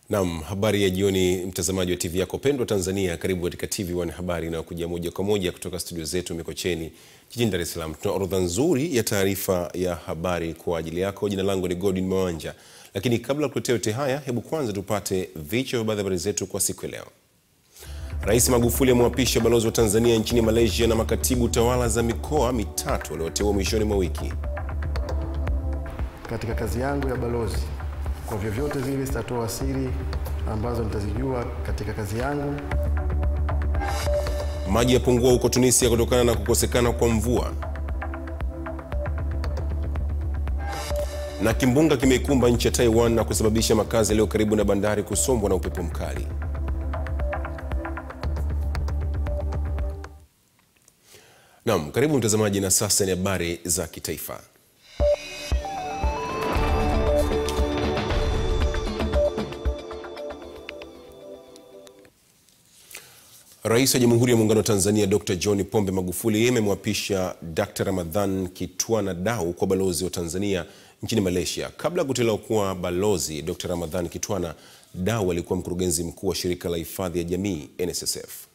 Naam, habari ya jioni mtazamaji wa TV yako pendwa Tanzania, karibu katika TV1 habari inayokuja moja kwa moja kutoka studio zetu Mikocheni jijini Dar es Salaam. Tuna orodha nzuri ya taarifa ya habari kwa ajili yako. Jina langu ni Godwin Mawanja, lakini kabla ya kuletea yote haya, hebu kwanza tupate vichwa vya baadhi ya habari zetu kwa siku ya leo. Rais Magufuli amwapisha balozi wa Tanzania nchini Malaysia na makatibu tawala za mikoa mitatu walioteua mwishoni mwa wiki. Katika kazi yangu ya balozi, kwa vyovyote vile sitatoa siri ambazo nitazijua katika kazi yangu. Maji yapungua huko Tunisia kutokana na kukosekana kwa mvua. Na kimbunga kimeikumba nchi ya Taiwan na kusababisha makazi yaliyo karibu na bandari kusombwa na upepo mkali. Naam, karibu mtazamaji, na sasa ni habari za kitaifa. Rais wa Jamhuri ya Muungano wa Tanzania Dr. John Pombe Magufuli amemwapisha Dr. Ramadhan Kitwana Dau kwa balozi wa Tanzania nchini Malaysia. Kabla ya kuteuliwa kuwa balozi, Dr. Ramadhan Kitwana Dau alikuwa mkurugenzi mkuu wa shirika la hifadhi ya jamii NSSF.